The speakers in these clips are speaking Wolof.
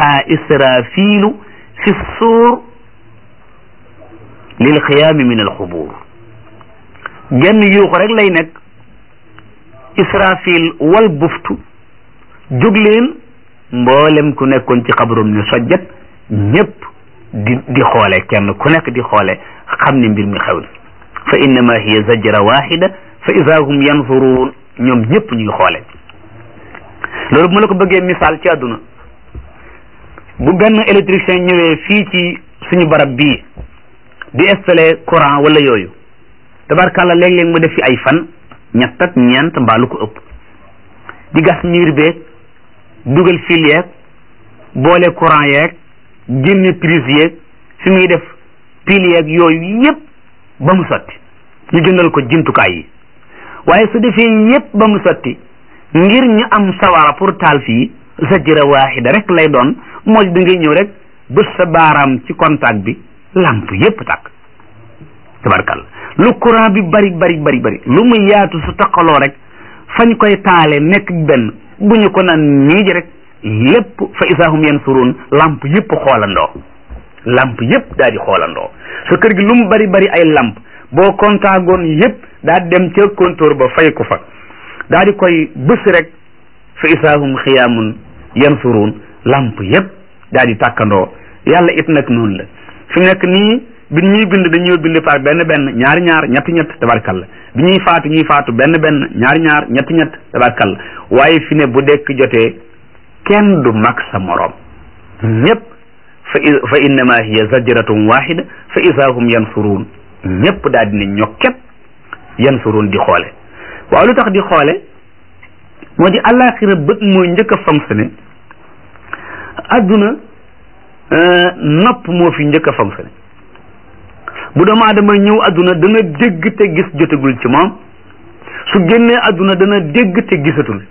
yuuqa israfilu fi suur lil xiyaami min alxubuur genn yuuxu rek lay nekk israfil wal buftu jóg leen mboolem ku nekkoon ci xabrum ne sojjat ñëpp di di xoole kenn ku nekk di xoole xam ne mbir mi xew na fa innama hiya zajra waxida fa ida hum yanzuruun ñoom ñëpp ñuy xoole loolu bu ma la ko bëggee misaal ci àdduna bu benn électricien ñëwee fii ci suñu barab bii di installé courant wala yooyu tabarkàlla léeg-léeg mu def fi ay fan ñett ak ñeent mbaa lu ko ëpp di gas miir beeg dugal fil yeeg boole courant yeeg génne prise yeeg fi muy def pile yeeg yooyu yépp ba mu sotti ñu jëndal ko jumtukaay yi waaye su defee yépp ba mu sotti ngir ñu am sawara pour taal fii zajra waaxida rek lay doon moo di da ngay ñëw rek bës sa baaraam ci contact bi lamp yépp tàkk tabarkalla lu courant bi bari bari bari bari lu mu yaatu su taqaloo rek fañ koy taale nekk benn bu ñu ko naan nii ji rek lépp fa isaahum yansuruun lamp yépp xoolandoo lamp yépp daal di xoolandoo sa kër gi lu mu bari bari ay lamp boo kontaagoon yépp daa dem ca compteur ba fay ko fa daa di koy bës rek fa isaahum xiyaamun yansuruun lamp yépp daal di tàkkandoo yàlla it nag noonu la fi nekk nii bi ñuy bind dañuy bind par benn benn ñaari ñaar ñett ñett tabarkalla bi ñuy faatu ñuy faatu benn benn ñaari ñaar ñett ñett tabarkalla waaye fi ne bu dekk jotee kenn du mag sa moroom ñépp fa fa innama hiya zajratun wahida fa isa hum yansuruun ñépp daal dina ñokket yansuruun di xoole waaw lu tax di xoole moo di àllaaxira bët mooy njëkk a fonctionné adduna nopp moo fi njëkk a fonctionné bu doomu aadama ñëw adduna dana dégg te gis jotagul ci moom su génnee adduna dana dégg te gisatul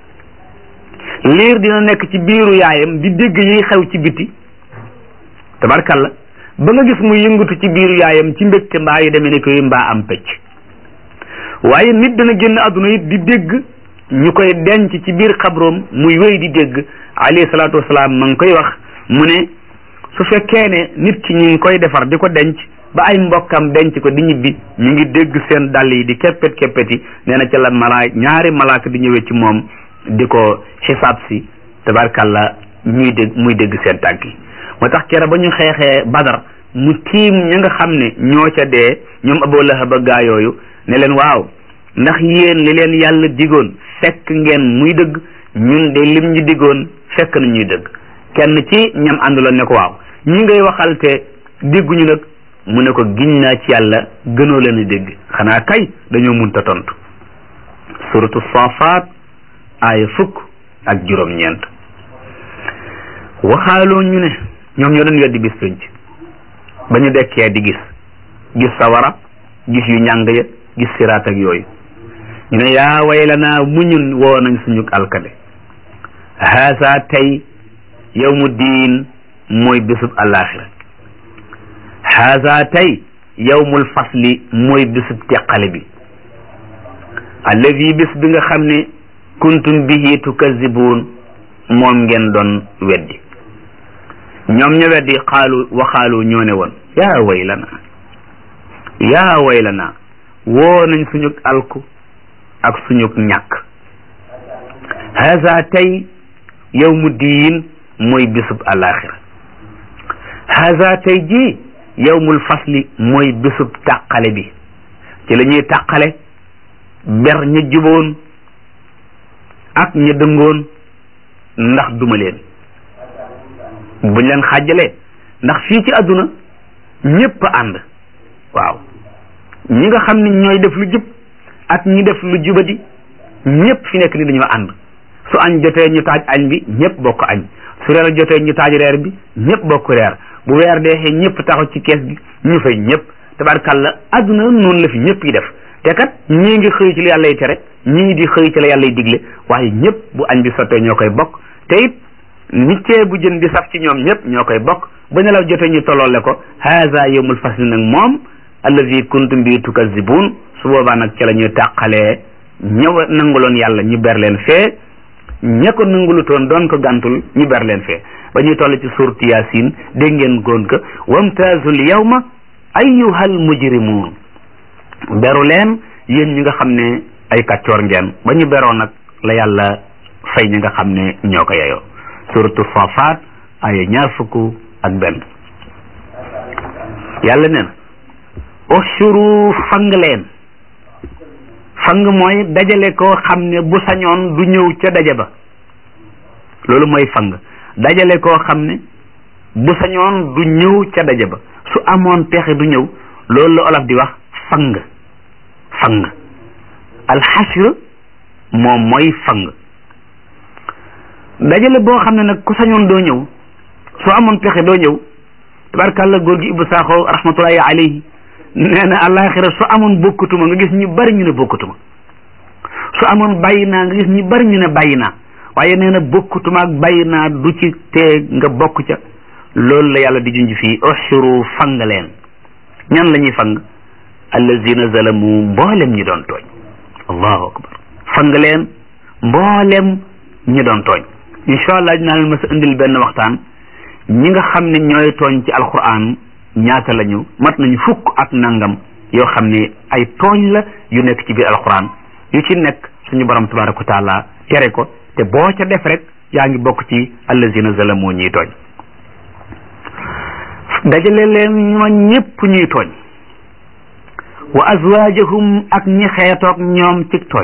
liir dina nekk ci biiru yaayam di dégg yiy xew ci biti tabarkalla ba nga gis muy yëngatu ci biiru yaayam ci mbégte mbaa yu demee ne koy mbaa am pecc waaye nit dana génn adduna it di dégg ñu koy denc ci biir xabroom muy wéy di dégg alayhi salaatu wasalaam ma ngi koy wax mu ne su fekkee ne nit ki ñu ngi koy defar di ko denc ba ay mbokkam denc ko di ñibbi ñu ngi dégg seen dàll yi di keppet keppet yi nee na ca la malaa ñaari malaaka di ñëwee ci moom di ko xisaab si tabarkalla ñuy dégg muy dégg seen tànk yi moo tax kera ba ñu xeexee badar mu tiim ña nga xam ne ñoo ca dee ñoom Abu Lahab gaa yooyu ne leen waaw ndax yéen li leen yàlla digoon fekk ngeen muy dëgg ñun de lim ñu digoon fekk na ñuy dëgg kenn ci ñam ànduloon ne ko waaw ñi ngay waxal te dégguñu nag mu ne ko giñ naa ci yàlla gënoo leen a dégg xanaa kay dañoo munta tontu suratu safaat aaya fukk ak juróom-ñeent waxaaloo ñu ne ñoom ñoo doon weddi bis pénc ba ñu dekkee di gis gis sawara gis yu ñàng ya gis siraat ak yooyu ñu ne yaa waylanaa mu ñun woo nañ suñu alkade haasa tey yawmu diin mooy bésub alaxira haasa tey yawmul fasli mooy bésub teqale bi allazi bés bi nga xam ne kuntum bihi tukazibuun moom ngeen doon weddi ñoom ña weddi xaalu waxaalu ñoo ne woon yaa waylana yaa waylana woo nañ suñu alku ak suñu ñàkk haza tey yawmu diin mooy bisub alaxira haza tey ji yawmul fasli mooy bisub tàqale bi ci la ñuy tàqale ber ña juboon ak ña dëngoon ndax duma leen buñ leen xàjjalee ndax fii ci àdduna ñépp ànd waaw ñi nga xam ne ñooy def lu jub ak ñi def lu jubadi ñépp fi nekk ni dañoo ànd su añ jotee ñu taaj añ bi ñépp bokk añ su reer jotee ñu taaj reer bi ñépp bokk reer bu weer deexee ñépp taxaw ci kees gi ñu fay ñépp tabarkàlla àdduna noonu la fi ñépp yi def te kat ñii ngi xëy ci la yàlla yi tere ñii di xëy ci la yàlla yi digle waaye ñépp bu añ bi sottee ñoo koy bokk te it nit cee bu jën di saf ci ñoom ñépp ñoo koy bokk ba nelaw jotee ñu tolloole ko haza yawmul fasli nag moom allazi kuntum bi tukazibun su boobaa nag ci la ñuy tàqalee ñëw nanguloon yàlla ñu ber leen fee ña ko nangulutoon doon ko gàntul ñu ber leen fee ba ñuy toll ci suurtu yaasin dégg ngeen góon ka wamtaazul yawma ayyuhal mujrimuun beru leen yéen ñi nga xam ne ay kàccoor ngeen ba ñu beroo nag la yàlla fay ñi nga xam ne ñoo ko yeyoo suuratu Saafaat ay ñaar fukk ak benn yàlla nee na ushuru fang leen fang mooy dajale koo xam ne bu sañoon du ñëw ca daje ba loolu mooy fang dajale koo xam ne bu sañoon du ñëw ca daje ba su amoon pexe du ñëw loolu la olof di wax fang fang alxashr moom mooy fang dajale boo xam ne nag ku sañoon doo ñëw su amoon pexe doo ñëw tabarkàlla góor gi Ibou Sakho rahmatullahi alayhi nee na àllaaxira su amoon bokkutuma nga gis ñu bari ñu ne bokkutuma su amoon bàyyi naa nga gis ñu bari ñu ne bàyyi naa waaye nee na bokkutuma ak bàyyi naa du ci tee nga bokk ca loolu la yàlla di junj fii ushuru fang leen ñan la ñuy fang allazina zalamu mboolem ñi doon tooñ allahu akbar fang leen mboolem ñi doon tooñ incha allah dinaa leen mas a indil benn waxtaan ñi nga xam ne ñooy tooñ ci alquran ñaata lañu mat nañu fukk ak nangam yoo xam ne ay tooñ la yu nekk ci biir alquran yu ci nekk suñu borom tabaraka wa taala tere ko te boo ca def rek yaa ngi bokk ci allazina zalamu ñuy tooñ dajale leen ñoo ñépp ñuy tooñ wa azwaajahum ak ñi xeetoog ñoom ci tooñ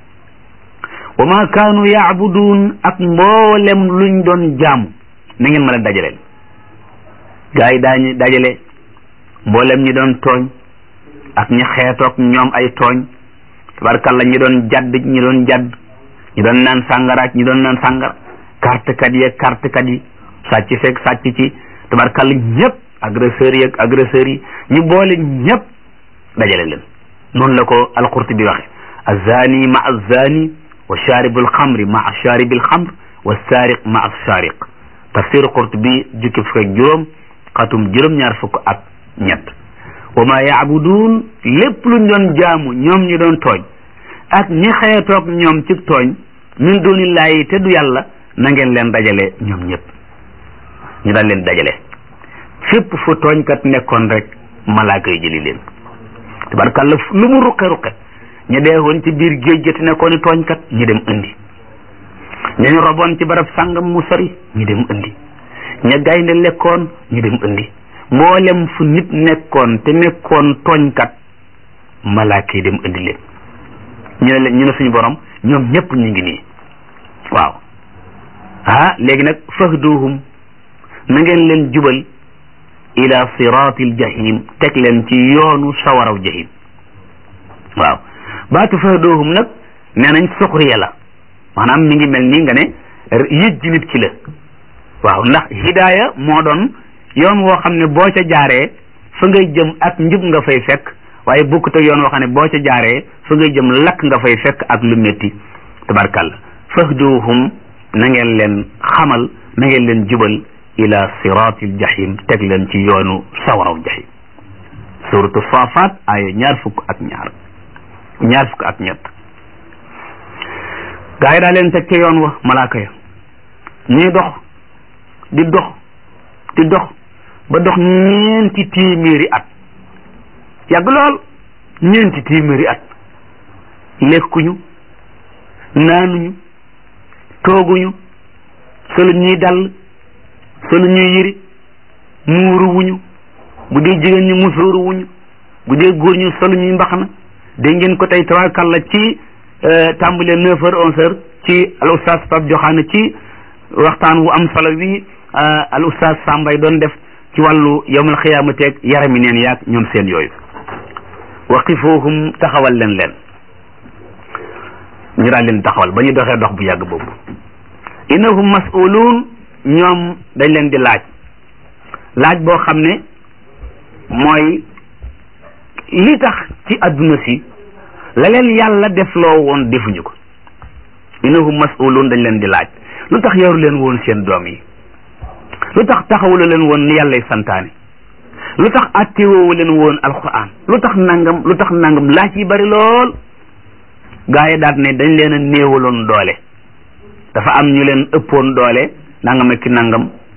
wa ma kaanu yaabuduun ak mboolem luñ doon jaamu na ngeen mën a dajaleel gaa yi daañu dajale mboolem ñi doon tooñ ak ñi xeetoog ñoom ay tooñ tabarkalla ñi doon jadd ñi doon jadd ñi doon naan sàngara ak ñi doon naan sàngara carte kat yi carte kat yi sàcc fekk sàcc ci tabarkalla ñëpp agresseurs yi ak agresseurs yi ñu boole ñëpp dajale leen noonu la ko alqurtubi waxe azani ma azani wa sharibu alxamri ma sharibi alxamr wa saariq ma saariq tafsir qurtubi jukki fukk ak juróom xatum juróom-ñaar fukk ak ñett wa ma yaabuduun lépp luñ doon jaamu ñoom ñu doon tooñ ak ñi xeetoog ñoom ci tooñ min dunillahi te du yàlla na ngeen leen dajale ñoom ñëpp ñu daan leen dajale fépp fu tooñkat nekkoon rek malaaka yi jëli leen tabarkàlla lu mu ruqe ruqe ñu deewoon ci biir géej gi te nekkoon i tooñkat ñu dem indi ñañu roboon ci barab sàngam mu sori ñu dem indi ña gaynde lekkoon ñu dem indi mboolem fu nit nekkoon te nekkoon tooñkat malaaka yi dem indi leen ñu ne leen ñu ne suñu borom ñoom ñëpp ñu ngi nii waaw ah léegi nag fahduhum na ngeen leen jubal ila siratil jahim teg leen ci yoonu sawaraw jahim waaw baatu fahduhum nag nee nañ suxriya la maanaam mi ngi mel ni nga ne yëjj nit ki la waaw ndax hidaaya moo doon yoon woo xam ne boo ca jaaree fa ngay jëm ak njub nga fay fekk waaye bokkut ak yoon woo xam ne boo ca jaaree fa ngay jëm lakk nga fay fekk ak lu métti tabarkalla fahduhum na ngeen leen xamal na ngeen leen jubal ila siratil jahim teg leen ci yoonu sawaraw jahim suratu safat ay ñaar fukk ak ñaar ñaar fukk ak ñett gaa yi daa leen teg ca yoon wa malaaka ya ñuy dox di dox di dox ba dox ñeenti téeméeri at yàgg lool ñeenti téeméeri at lekkuñu naanuñu tooguñu solu ñuy dal solu ñuy yëri muuru wuñu bu dee jigéen ñi musóoru wuñu bu dee góor ñu solu ñuy mbaxana dégg ngeen ko tey tabarkalla ci tàmbale neuf heures onze heures ci al oustaz Pape Joxaane ci waxtaan wu am solo wi al oustaz Sambay doon def ci wàllu yawmal xiyaamateeg yarami neen yaag ñoom seen yooyu waqifuhum taxawal leen leen ñu daal leen taxawal ba ñu doxee dox bu yàgg boobu innahum mas'uluun ñoom dañ leen di laaj laaj boo xam ne mooy li tax ci adduna si la leen yàlla def loo woon defuñu ko innahum mas'uluun dañ leen di laaj lu tax yaru leen woon seen doom yi lu tax taxawula leen woon ni yàllay santaane lu tax attewoowu leen woon alquran lu tax nangam lu tax nangam laaj yi bari lool gaa yi daat ne dañ leen a néewaloon doole dafa am ñu leen ëppoon doole nangam ak ki nangam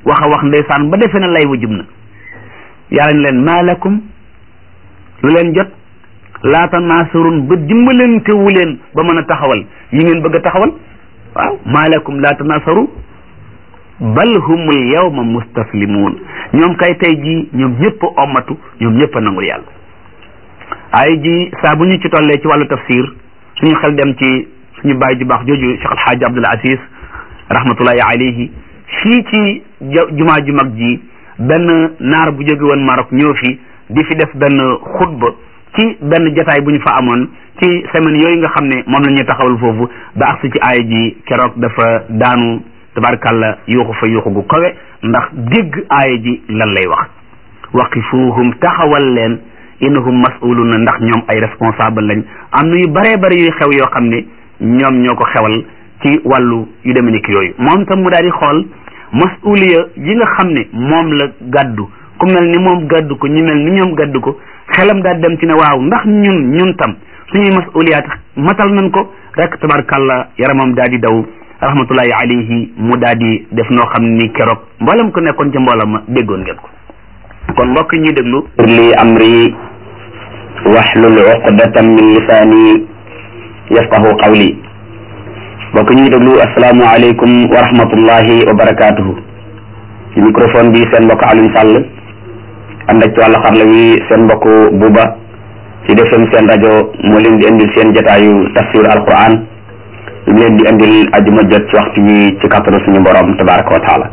wax a wax ndeysaan ba defe na lay wa jub na yàlla ne leen maa lakum lu leen jot laata naasarun ba dimbalantewu leen ba mën a taxawal yi ngeen bëgg a taxawal waaw maa lakum laata naasaru bal humul yawma mustaslimuun ñoom kay tey jii ñoom ñëpp a ommatu ñoom ñëpp a nangul yàlla ay ji saa bu ñu ci tollee ci wàllu tafsir suñu xel dem ci suñu bàyyi ju baax jooju Cheikh Alxaaji Abdul Aziz rahmatullahi alayhi fii ci jumaa ju mag ji benn naar bu jóge woon Maroc ñëw fi di fi def benn xutba ci benn jataay bu ñu fa amoon ci semaine yooyu nga xam ne moom la ñuy taxawal foofu ba agsi ci aaya ji keroog dafa daanu tabarkàlla yuuxu fa yuuxu gu kawe ndax dégg aaya ji lan lay wax waqifuhum taxawal leen innahum mas'uluna ndax ñoom ay responsable lañ am na yu baree bari yuy xew yoo xam ne ñoom ñoo ko xewal ci wàllu yu demee nekk yooyu moom tam mu daal di xool mas'uliya yi nga xam ne moom la gàddu ku mel ni moom gàddu ko ñu mel ni ñoom gàddu ko xelam daal dem ci ne waaw ndax ñun ñun tam suñuy mas'uliyaat matal nañ ko rek tabarkàlla yaramam daal di daw rahmatullahi alayhi mu daal di def noo xam ni keroog mboolem ko nekkoon ca mboolam ma déggoon ngeen ko kon mbokk ñuy déglu li amri wahlul uqdatan min lisaani yafqahu qawli mbokk ñuy déglu asalaamu aleykum wa rahmatullahi wa barakaatuhu ci microphone bi seen mbokk Alioune Sall ànd ak ci wàllu xarla wi seen mbokk Buuba ci defem seen rajo moo leen di indil seen jotaayu tafsir alquran ñu leen di indil ajuma jot ci waxtu wi ci kàttanu suñu borom tabaraka wa taala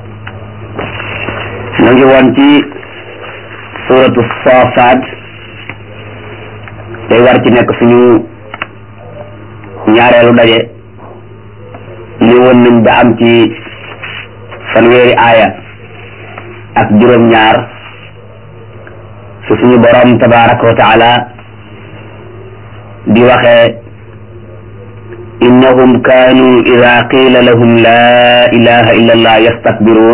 ñu ngi woon ci suratu Saafaat tey war ci nekk suñu ñaareelu daje li woon nañ ba am ci fanweeri aaya ak juróom-ñaar su suñu borom tabaraka wa taala di waxee innahum kaanu ida qiila lahum la ilaha illa allah yastakbiruun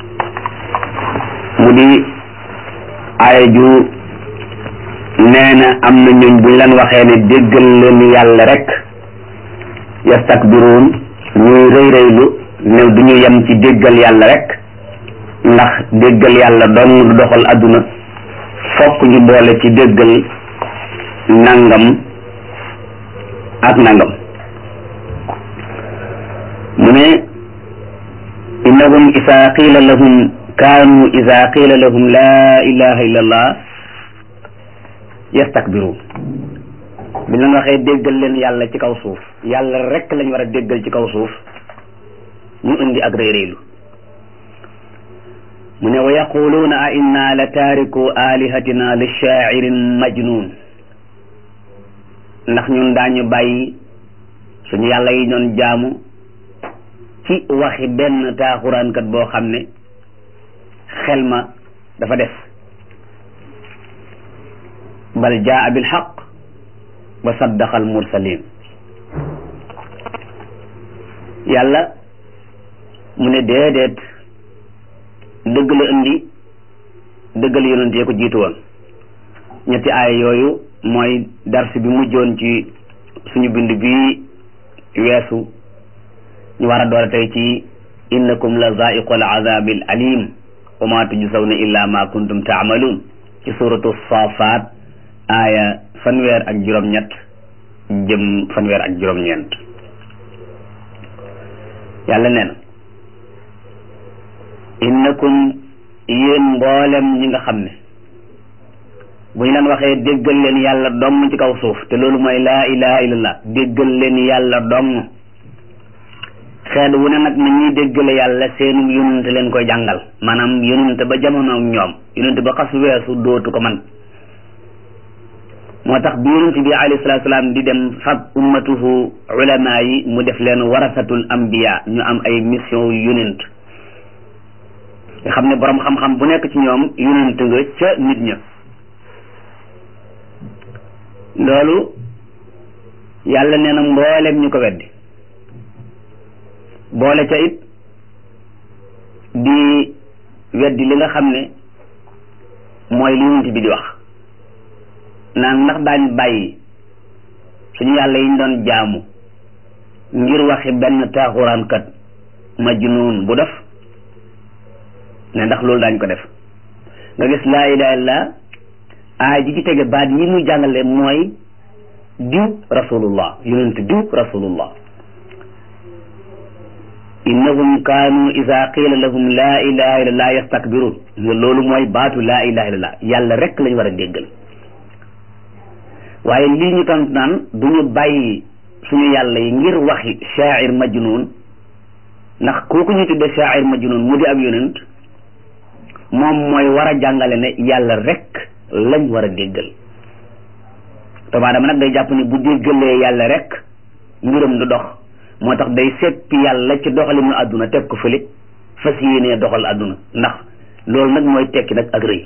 mu di aaya ju nee na am na ñooñ buñ leen waxee ne déggal leen yàlla rek yastakbiruun ñuy rëy rëylu ne du ñu yem ci déggal yàlla rek ndax déggal yàlla dong du doxal adduna fokk ñu boole ci déggal nangam ak nangam mu ne innahum isa qiila lahum kaanu isa qiila lahum la ilaha illa allah yastakbiruun bi la nga waxee déggal leen yàlla ci kaw suuf yàlla rek lañ war a déggal ci kaw suuf ñu indi ak réeréelu mu ne wa yaquluuna a inna la taariku alihatina li shaa'irin majnun ndax ñun daañu bàyyi suñu yàlla yi ñoon jaamu ci waxi benn taaxuraankat boo xam ne xel ma dafa def bal jaa bil xaq wa saddaqa al mursalin yàlla mu ne déedéet dëgg la indi dëggal yonent yee ko jiitu woon ñetti aaya yooyu mooy dars bi mujjoon ci suñu bind bi weesu ñu war a doole tey ci innakum la zaiqul azabil alim wa ma tujzawna illa ma kuntum taamaluun ci suratu safaat aaya fanweer ak juróom-ñett jëm fanweer ak juróom-ñeent yàlla nee na innakum yéen mboolem ñi nga xam ne bu ñu leen waxee déggal leen yàlla dong ci kaw suuf te loolu mooy laa ilaha illallah déggal leen yàlla dong xeet wu ne nag na ñuy déggale yàlla seen yonente leen koy jàngal maanaam yonente ba jamono ak ñoom yonente ba xas weesu dootu ko man moo tax bi yonente bi alayhi salatu salaam di dem fab ummatuhu ulama yi mu def leen warasatul ambiya ñu am ay mission yonent nga xam ne borom xam-xam bu nekk ci ñoom yonent nga ca nit ña loolu yàlla nee na mboolem ñu ko weddi boole ca it di weddi li nga xam ne mooy li yonent bi di wax naan ndax daañ bàyyi suñu yàlla yi ñu doon jaamu ngir waxi benn taaxuraankat majnuun bu def ne ndax loolu daañ ko def nga gis laa ilaha illallah aay ji ci tege baat yi muy jàngale mooy diw rasulullah yonent diw rasulullah innahum kaanu ida qiila lahum laa ilaha illallah yastakbirun loolu mooy baatu laa ilaha illallah yàlla rek lañ war a déggal waaye lii ñu tant naan du ñu bàyyi suñu yàlla yi ngir waxi shaair majnun ndax kooku ñu tudde shaair majnun mu di ab yonent moom mooy war a jàngale ne yàlla rek lañ war a déggal doomu aadama nag day jàpp ne bu déggalee yàlla rek mbiram du dox moo tax day seppi yàlla ci doxalinu àdduna teg ko fële fas yéenee doxal àdduna ndax loolu nag mooy tekki nag ak rëy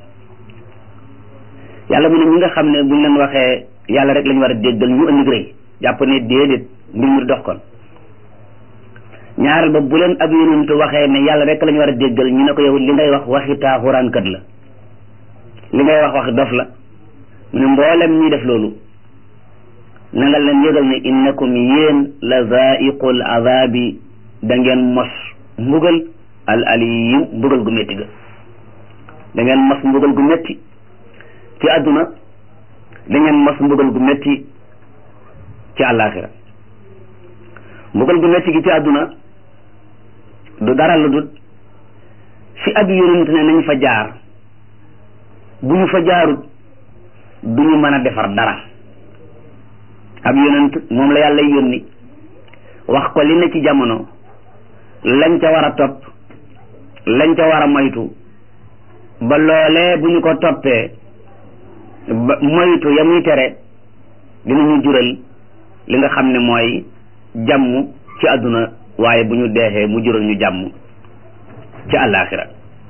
yàlla mu ne ñi nga xam ne buñ leen waxee yàlla rek lañ war a déggal ñu indi rëy jàpp ne déedéet mbir mi dox kon ñaareel ba bu leen ab yonent waxee ne yàlla rek lañ war a déggal ñu ne ko yow li ngay wax waxi taaxuraankat la li ngay wax wax dof la mu ne mboolem ñuy def loolu na nga leen yëgal ne innakum yéen la zaiqul azabi da ngeen mos mbugal al aliyim mbugal gu métti ga da ngeen mos mbugal gu métti ci àdduna da ngeen mos mbugal gu métti ci àllaaxira mbugal gu métti gi ci àdduna du dara lu dut fi ab yonent ne nañ fa jaar bu ñu fa jaarut du ñu mën a defar dara ab yonent moom la yàlla yónni wax ko li ne ci jamono lañ ca war a topp lañ ca war a moytu ba loolee bu ñu ko toppee ba moytu ya muy tere dinañu jural li nga xam ne mooy jàmm ci àdduna waaye bu ñu deexee mu jural ñu jàmm ci àllaaxira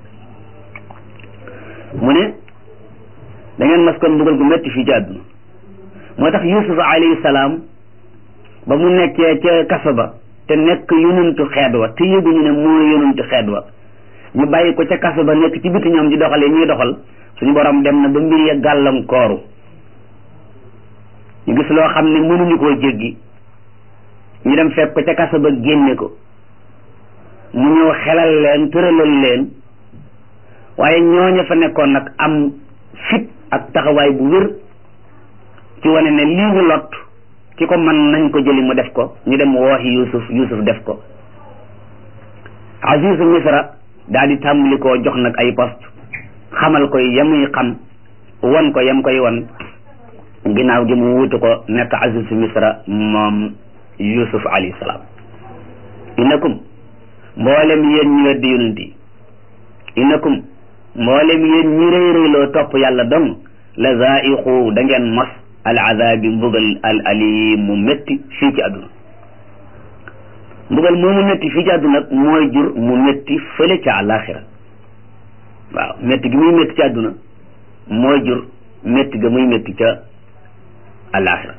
mu ne da ngeen mas kon mbugal gu metti fii ci àdduna moo tax yusuf alayhi salaam ba mu nekkee ca kaso ba te nekk yonentu xeet wa te yëguñu ne mooy yonentu xeet wa ñu bàyyi ko ca kaso ba nekk ci biti ñoom di doxale ñuy doxal suñu borom dem na ba mbir ya gàllankooru ñu gis loo xam ne mënuñu koo jéggi ñu dem fekk ko ca kaso ba génne ko mu ñëw xelal leen tëralal leen waaye ñooña fa nekkoon nag am fit ak taxawaay bu wér ci wane ne lii mu lot ki ko mën nañ ko jëli mu def ko ñu dem wooxi yusuf yusuf def ko azizu misra daal di tàmbali koo jox nag ay poste xamal koy yamuy xam won ko yam koy won ginnaaw gi mu wutu ko nekk azizu misra moom yusuf alayhi salaam innakum mboolem yéen ñi weddi yonent yi innakum mboolem yéen ñi rëy rëyloo topp yàlla dong la zaiqu da ngeen mos al azabi mbugal al alim mu métti fii ci àdduna mbugal moomu métti fii ci àdduna mooy jur mu métti fële ca àllaaxira waaw métti gi muy métti ci àdduna mooy jur métti ga muy métti ca àllaaxira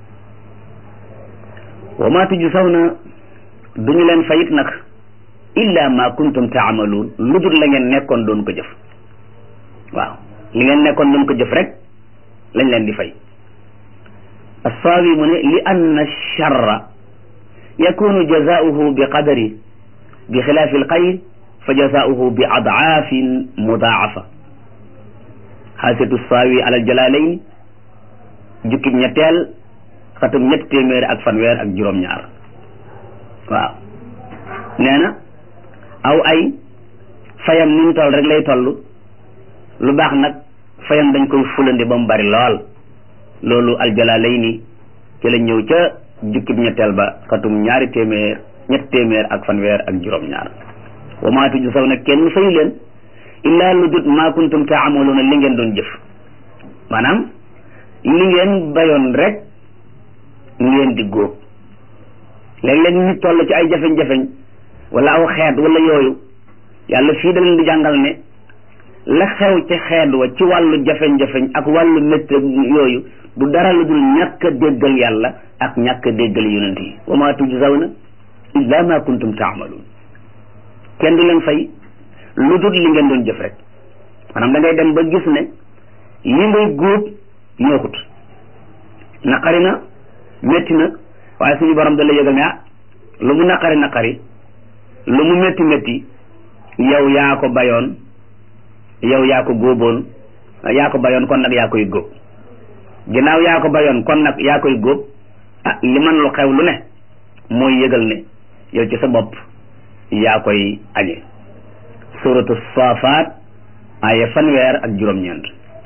wa ma tujzawna duñu leen fayit nag illa ma kuntum taamaluun lu dul la ngeen nekkoon doon ko jëf waaw li ngeen nekkoon doon ko jëf rek lañ leen di fay assaawi mu ne li anna charra yakunu jazaauhu bi qadari bi xilaafi alxayr fa jazaauhu bi adaafin mudaafa xaasiyatu saawi alal jalalayn jukkib ñetteel xatum ñetti téeméer ak fanweer ak juróom-ñaar waaw nee na aw ay fayam ni mu toll rek lay toll lu baax nag fayam dañ koy fulandi ba mu bari lool loolu aljalaalayni ci la ñëw ca jukkib ñetteel ba xatum ñaari téeméer ñetti téeméer ak fanweer ak juróom-ñaar wa maa tujzaw nag kenn fayu leen illaa lu dut maa kuntum taamaluuna li ngeen doon jëf maanaam li ngeen bayoon rek ngeen di góob léeg-léeg nit toll ci ay jafeñ-jafeñ wala aw xeet wala yooyu yàlla fii da leen di jàngal ne la xew ci xeet wa ci wàllu jafeñ-jafeñ ak wàllu métti yooyu du dara lu dul ñàkk a déggal yàlla ak ñàkk a déggal yonent yi wa ma tujzawna illa ma kuntum taamaluun kenn du leen fay lu dul li ngeen doon jëf rek maanaam da ngay dem ba gis ne li ngay góob neexut naqari na métti na waaye suñu borom da la yëgal ne ah lu mu naqari naqari lu mu métti métti yow yaa ko bayoon yow yaa ko góoboon yaa ko bayoon kon nag yaa koy góob ginnaaw yaa ko bayoon kon nag yaa koy góob ah li man lu xew lu ne mooy yëgal ne yow ci sa bopp yaa koy añe suratu saafaat aya fanweer ak juróom-ñeent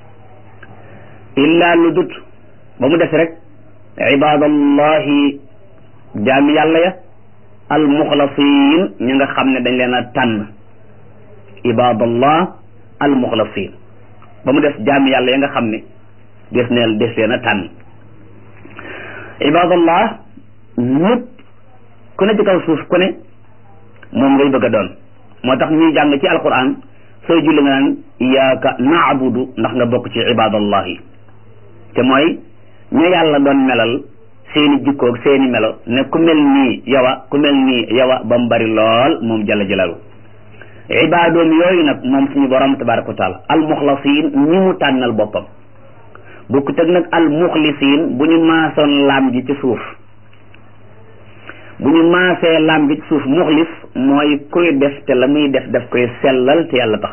illaa lu dut ba mu des rek ibadallahi jaami yàlla ya almuxlasin ñi nga xam ne dañ leen a tànn ibadallah almuxlasin ba mu des jaami yàlla ya nga xam ne des neel des leen a tànn ibadallah ñëpp ku ne ci kaw suuf ku ne moom ngay bëgg a doon moo tax ñuy jàng ci alquran sooy julli nga naan iyaaka naabudu ndax nga bokk ci ibadallahi te mooy ña yàlla doon melal seeni jikkoog seeni melo ne ku mel nii yawa ku mel nii yawa ba mu bari lool moom jalla jalalu ibaadoom yooyu nag moom suñu borom tabaraka wa taala almuxlasin ñi mu tànnal boppam bukku teg nag almuxlisin bu ñu maasoon laam ji ci suuf bu ñu maasee laam gi ci suuf muxlis mooy kuy def te la muy def daf koy sellal te yàlla tax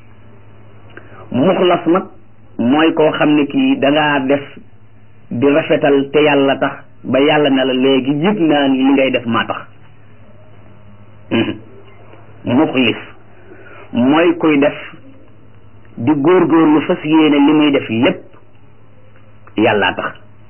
muxlas nag mooy koo xam ne kii dangaa def di rafetal te yàlla tax ba yàlla ne la léegi yëg naa ni li ngay def maa tax muxlis mooy kuy def di góorgóorlu fas yéene li muy def lépp yàllaa tax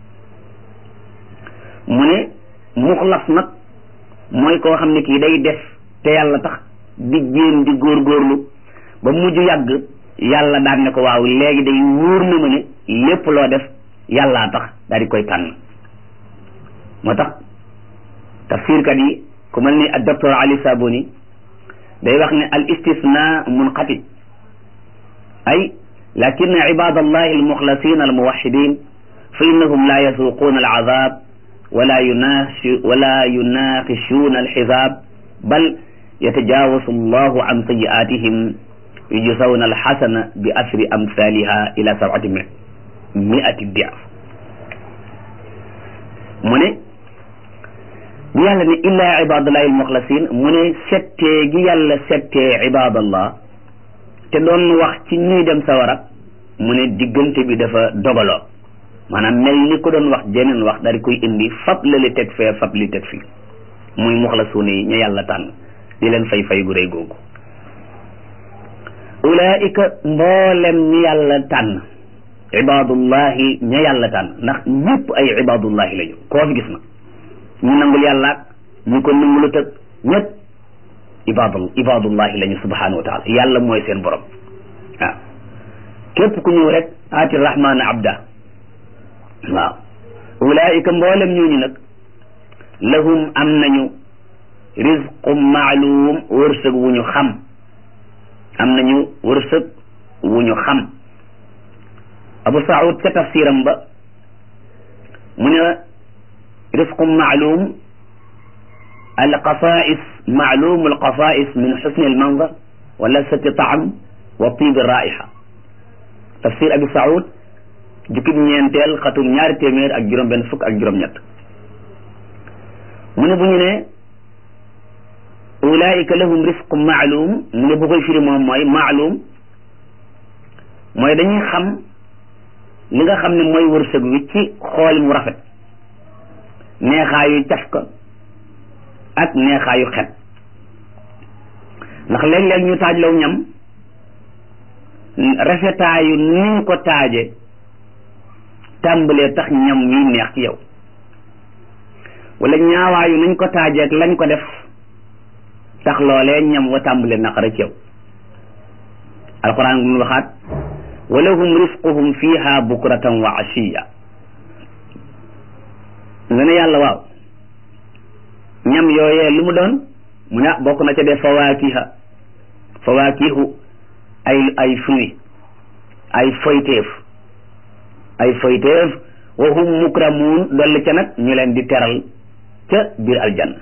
mu ne muxlas nag mooy koo xam ne kii day def te yàlla tax di jéem di góorgóorlu ba mujj yàgg yàlla daan ne ko waaw léegi day wóor na ma ne lépp loo def yàllaa tax daal di koy tànn moo tax tafsirkat yi ku mel ni ak docteur Ali Sabuni day wax ne al istisna munqati ay lakin ibadallahi almuxlasin almuwaxidin fa innahum la yasuquuna alazab wala yunashi wala yunaqishuuna alxisaab bal yatajawasu allahu an sayiatihim yujsawna alxasana bi asri amsaliha ila sabati miati diaf mu ne bi yàlla ne illaa ibadallahi almuxlasin mu ne settee gi yàlla settee ibadallah te doon wax ci ñuy dem sawara mu ne diggante bi dafa dogaloo maanaam mel ni ko doon wax jeneen wax daal di koy indi fab la li teg fee fab li teg fii muy muxlasuuna yi ñu yàlla tànn di leen fay fay gu rëy googu ulaika mboolem ñi yàlla tànn ibadullahi ña yàlla tànn ndax ñëpp ay ibadullahi lañu koo fi gis na ñu nangul yàllaak ñu ko nangulu tëg ñëpp ibadu ibadullahi lañu subhanahu wa taala yàlla mooy seen borom waaw képp ku ñëw rek aati rahmana abda waaw ulaika mboolem ñooñu nag lahum am nañu rizqum maalum wërsëg wu ñu xam am nañu wërsëg wu ñu xam abu saud ca tafsiram ba mu ne rizqum maalum alqasais maalum alqasais min xusni almanzar wa lasati taam wa tibi raixa tafsir abi saud jukkib ñeenteel xatum ñaari téeméer ak juróom benn fukk ak juróom ñett mu ne bu ñu ne ulaika lahum risqum maalum mu ne bu koy firi moom mooy maalum mooy dañuy xam li nga xam ne mooy wërsëg wi ci xool mu rafet neexaayu caf ka ak neexaayu xet ndax léeg-léeg ñu taaj law ñam rafetaayu niñ ko taaje tàmbalee tax ñam wi neex ci yow wala ñaawaayu nañ ko taaje ak lañ ko def tax loolee ñam wa tàmbalee naqara ci yow alquran mu waxaat wa lahum risquhum fiha bukratan wa ashiya nga ne yàlla waaw ñam yooyee lu mu doon mu ne bokk na ca def fawaakiha fawaakihu ay ay fruit ay foyteef ay foyteef wa hum mukramuun dolli ca nag ñu leen di teral ca biir aljanna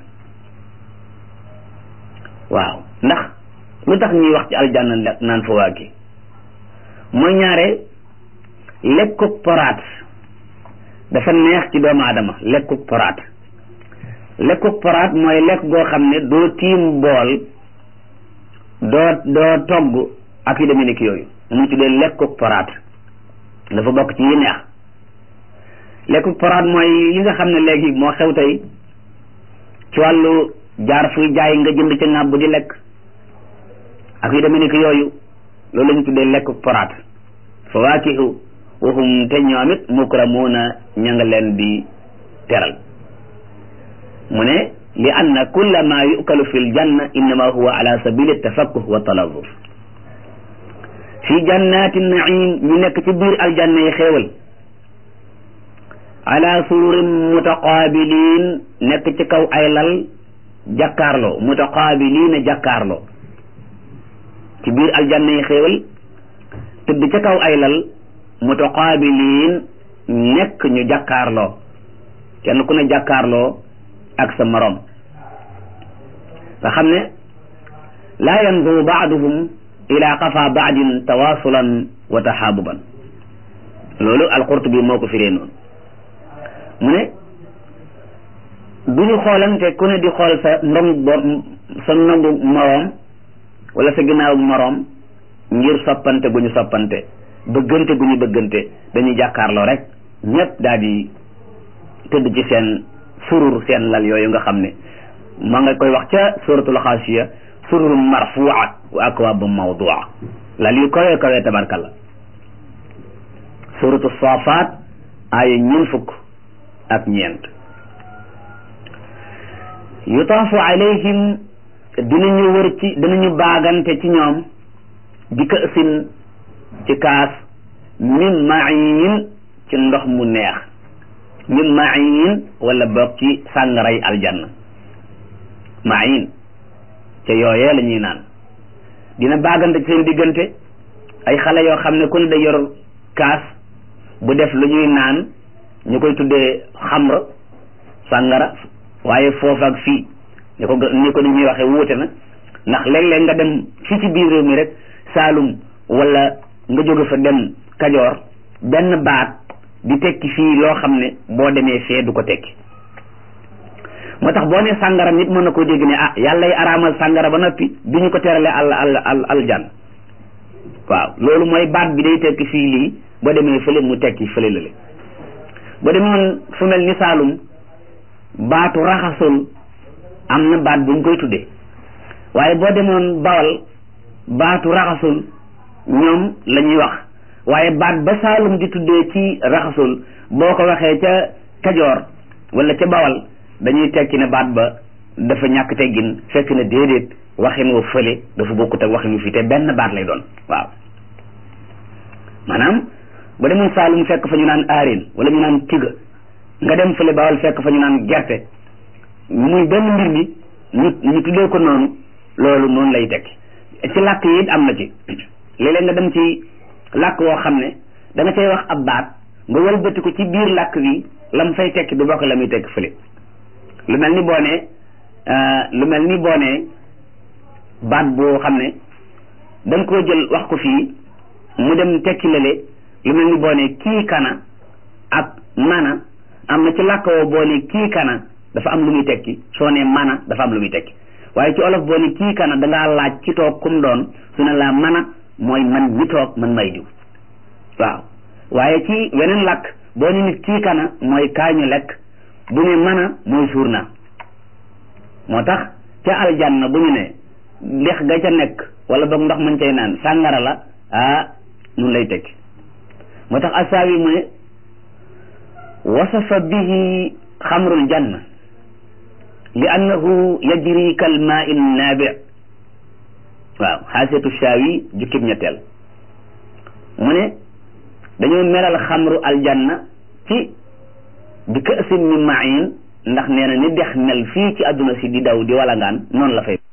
waaw ndax lu tax ñuy wax ci aljanna naan fawaaki mooy ñaare lekkuk poraat dafa neex ci doomu aadama lekkuk poraat lekkuk poraat mooy lekk goo xam ne doo tiim bool doo doo togg ak yu demee nekk yooyu mu tuddee lekkuk poraat dafa bokk ci yi neex lekkuk poraat mooy yi nga xam ne léegi moo xew tey ci wàllu jaar fuy jaay nga jënd ca ŋàbb di lekk ak yu demee nekk yooyu loolu la ñu tuddee lekkuk poraat fawaakihu waxum te ñoom it mukramuuna ña nga leen di teral mu ne li anna kulla ma yukalu fi ljanna innama huwa ala sabili tafakkuh wa talazur fi jannati naim ñu nekk ci biir aljanna yi xéewal ala sururin mutaqabilin nekk ci kaw ay lal jàkkaarloo mutaqabilina jàkkaarloo ci biir aljanna yi xéewal tëdd ca kaw ay lal mutaqabiliin nekk ñu jàkkaarloo kenn ku ne jàkkaarloo ak sa moroom nga xam ne laa yanzuru baaduhum ila qafa baadin tawasulan wa taxaabuban loolu alqurtubi moo ko firee noonu mu ne du ñu xoolante ku ne di xool sa ndong sa ndongu moroom wala sa ginnaaw moroom ngir soppante gu ñu soppante bëggante gu ñu bëggante dañuy jàkkaarloo rek ñëpp daal di tëdd ci seen surur seen lal yooyu nga xam ne ma nga koy wax ca suratul xaasiya surur marfuat wa akwaab mawdua lal yu kawee kawee tabarkalla suratu saafaat aaya ñeent fukk ak ñeent yutaafu alayhim dinañu wër ci dinañu baagante ci ñoom bi kësin ci kaas min mayin ci ndox mu neex min mayin wala boog ci sàngaray aljanna mayin ca yooyee la ñuy naan dina baagante ci seen diggante ay xale yoo xam ne ku ne da yor kaas bu def lu ñuy naan ñu koy tuddee xamra sàngara waaye foofu ak fii ni ko ni ko ni ñuy waxee wuute na ndax léeg-léeg nga dem fii ci biir réew mi rek Saalum wala nga jóge fa dem Kajoor benn baat di tekki fii loo xam ne boo demee fee du ko tekki moo tax boo ne sàngara nit mën na koo dégg ne ah yàlla y araamal sàngara ba noppi bi ñu ko terale al al al aljan waaw loolu mooy baat bi day tekki fii lii boo demee fële mu tekki fële lale boo demoon fu mel ni Saalum baatu raxasul am na baat bu ñu koy tuddee waaye boo demoon Bawal baatu raxasul ñoom la ñuy wax waaye baat ba Saalum di tuddee ci raxasul boo ko waxee ca Kajoor wala ca Bawal dañuy tekki ne baat ba dafa ñàkk teggin fekk na déedéet waxin woo fële dafa bokkut ak waxin wu fii te benn baat lay doon waaw maanaam ba demoon Saalum fekk fa ñu naan aarin wala ñu naan tiga nga dem fële Bawal fekk fa ñu naan gerte muy benn mbir mi ñu ñu tuddee ko noonu loolu noonu lay tekki ci làkk yi it am na ci léeg-léeg nga dem ci làkk woo xam ne da nga cay wax ab baat nga wëlbati ko ci biir làkk bi lam fay tekki du bokk la muy tekki fële lu mel ni boo nee lu mel ni boo nee baat boo xam ne da nga koo jël wax ko fii mu dem tekki lale lu mel ni boo nee kii kana ak mana am na ci làkk woo boo nee kii kana dafa am lu muy tekki soo nee mana dafa am lu muy tekki waaye ci olof boo ne kii kana dangaa laaj ci toog kum doon su ne laa mana mooy man mi toog man may diw waaw waaye ci weneen làkk boo ne nit kii kana mooy kaañu lekk bu ne mana mooy suur naa moo tax ca aljanna bu ñu ne dex ga ca nekk wala boog ndox mañ cay naan sàngara la ah nun lay tekki moo tax asaawi mu ne wasafa bihi xamrul janna li annahu yajri kal maa in naabi waaw xaasetu shaawi jukkib ñetteel mu ne dañoo melal xamru aljanna ci bi kaasin min main ndax nee na ni dex mel fii ci àdduna si di daw di walangaan noonu la fay